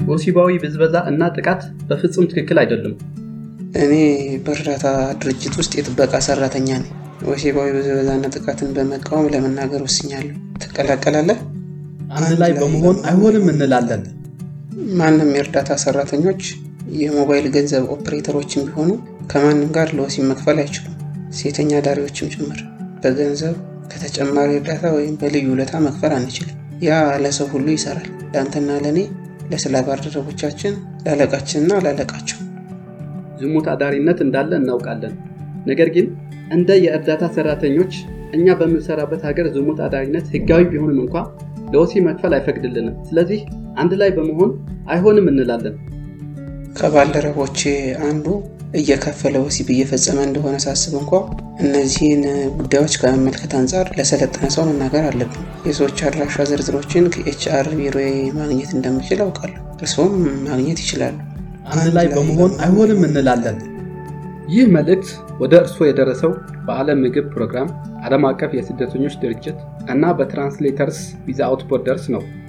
ወሲባዊ ብዝበዛ እና ጥቃት በፍጹም ትክክል አይደሉም። እኔ በእርዳታ ድርጅት ውስጥ የጥበቃ ሰራተኛ ነኝ። ወሲባዊ ብዝበዛና ጥቃትን በመቃወም ለመናገር ወስኛለሁ። ትቀላቀላለህ? አንድ ላይ በመሆን አይሆንም እንላለን። ማንም የእርዳታ ሰራተኞች የሞባይል ገንዘብ ኦፕሬተሮችም ቢሆኑ ከማንም ጋር ለወሲብ መክፈል አይችሉም። ሴተኛ ዳሪዎችም ጭምር በገንዘብ ከተጨማሪ እርዳታ ወይም በልዩ ውለታ መክፈል አንችልም። ያ ለሰው ሁሉ ይሰራል። ለአንተና ለእኔ፣ ለስራ ባልደረቦቻችን፣ ለአለቃችንና ላለቃቸው። ዝሙት አዳሪነት እንዳለ እናውቃለን። ነገር ግን እንደ የእርዳታ ሰራተኞች እኛ በምንሰራበት ሀገር ዝሙት አዳሪነት ህጋዊ ቢሆንም እንኳ ለወሲብ መክፈል አይፈቅድልንም። ስለዚህ አንድ ላይ በመሆን አይሆንም እንላለን። ከባልደረቦቼ አንዱ እየከፈለ ወሲብ እየፈጸመ እንደሆነ ሳስብ እንኳ እነዚህን ጉዳዮች ከመመልከት አንጻር ለሰለጠነ ሰው መናገር አለብን። የሰዎች አድራሻ ዝርዝሮችን ከኤችአር ቢሮዬ ማግኘት እንደምችል አውቃለሁ። እርስዎም ማግኘት ይችላሉ። አንድ ላይ በመሆን አይሆንም እንላለን። ይህ መልእክት ወደ እርስዎ የደረሰው በዓለም ምግብ ፕሮግራም፣ ዓለም አቀፍ የስደተኞች ድርጅት እና በትራንስሌተርስ ዊዛውት ቦርደርስ ነው።